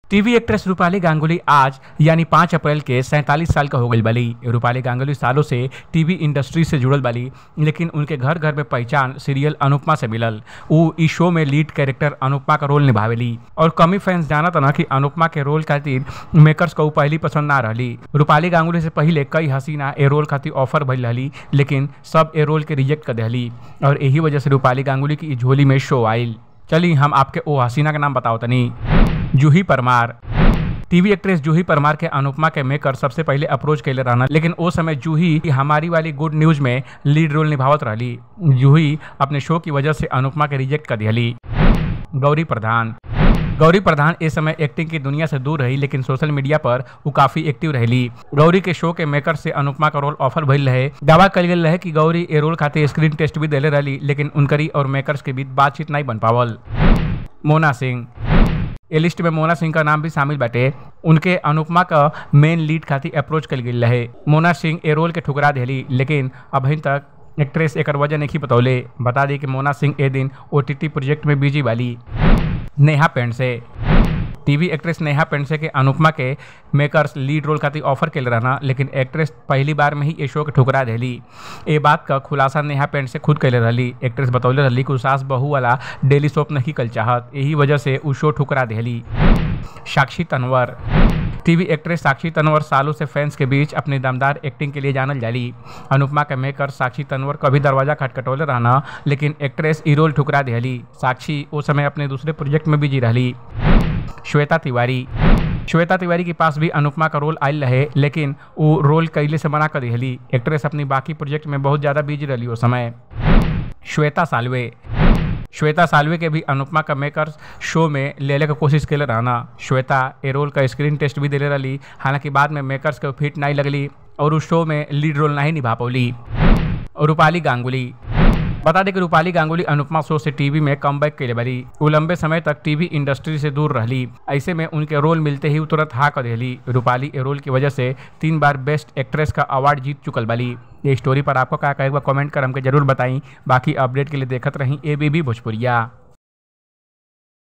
TV actress Rupali Ganguly आज यानी पाँच अप्रैल के सैंतालीस साल का हो गई बली रूपाली गांगुली सालों से टीवी इंडस्ट्री से जुड़ल बली लेकिन उनके घर घर में पहचान सीरियल अनुपमा से मिलल उ इस शो में लीड कैरेक्टर अनुपमा का रोल निभावेली और कमी फैंस जानत ना कि अनुपमा के रोल खातिर मेकर्स को उ पहली पसंद ना रहली रूपाली गांगुली से पहले कई हसीना ए रोल खातिर ऑफर भइल रहली लेकिन सब ए रोल के रिजेक्ट कर दिली और यही वजह से रूपाली गांगुली की इ झोली में शो आयल चली हम आपके ओ हसीना का नाम बताओ तनी जूही परमार टीवी एक्ट्रेस जूही परमार के अनुपमा के मेकर सबसे पहले अप्रोच कैले रहना लेकिन ओ समय जूही हमारी वाली गुड न्यूज में लीड रोल निभावत रहली जूही अपने शो की वजह से अनुपमा के रिजेक्ट कर दिली गौरी प्रधान गौरी प्रधान इस समय एक्टिंग की दुनिया से दूर रही लेकिन सोशल मीडिया पर वो काफी एक्टिव रहली गौरी के शो के मेकर से अनुपमा का रोल ऑफर भइल रहे दावा कल गेल रहे कि गौरी ए रोल खातिर स्क्रीन टेस्ट भी देले रहली लेकिन उनकरी और मेकर्स के बीच बातचीत नहीं बन पावल मोना सिंह ए लिस्ट में मोना सिंह का नाम भी शामिल बाटे उनके अनुपमा का मेन लीड खातिर अप्रोच कल गई रहे मोना सिंह ए रोल के ठुकरा दिली लेकिन अभी तक एक्ट्रेस एक वजह नहीं बतौले बता दी कि मोना सिंह ए दिन ओ प्रोजेक्ट में बिजी वाली नेहा पेंडसे टीवी एक्ट्रेस नेहा पेंडसे के अनुपमा के मेकर्स लीड रोल खातिर ऑफर के रहना लेकिन एक्ट्रेस पहली बार में ही ये शो के ठुकरा दिली ये बात का खुलासा नेहा पेंडसे खुद कैले रही एक्ट्रेस बतौले रही कि सास बहू वाला डेली सोप नहीं कल चाहत यही वजह से उ शो ठुकरा दिली साक्षी तनवर टीवी एक्ट्रेस साक्षी तनवर सालों से फैंस के बीच अपनी दमदार एक्टिंग के लिए जानल जाली अनुपमा के मेकर साक्षी तनवर कभी दरवाजा खटखटौले रहना लेकिन एक्ट्रेस ई रोल ठुकरा दिली साक्षी उस समय अपने दूसरे प्रोजेक्ट में बिजी रही श्वेता तिवारी श्वेता तिवारी के पास भी अनुपमा का रोल आयल रहे लेकिन वो रोल कैले से मना कर दिली एक्ट्रेस अपनी बाकी प्रोजेक्ट में बहुत ज़्यादा बिजी रही उस समय श्वेता सालवे श्वेता सालवे के भी अनुपमा का मेकर्स शो में लेले का कोशिश के रहना श्वेता ए रोल का स्क्रीन टेस्ट भी दिले रही हालांकि बाद में मेकर्स के फिट नहीं लगली और उस शो में लीड रोल नहीं निभा पौली रूपाली गांगुली बता दें कि रूपाली गांगुली अनुपमा शो से टीवी में कम बैक के बली वो लंबे समय तक टीवी इंडस्ट्री से दूर रहली ऐसे में उनके रोल मिलते ही तुरंत हाँ कर दिली रूपाली ए रोल की वजह से तीन बार बेस्ट एक्ट्रेस का अवार्ड जीत चुकल बली ये स्टोरी पर आपको क्या कहेगा कमेंट कर हमके जरूर बताई बाकी अपडेट के लिए देखत रही ए बी भोजपुरिया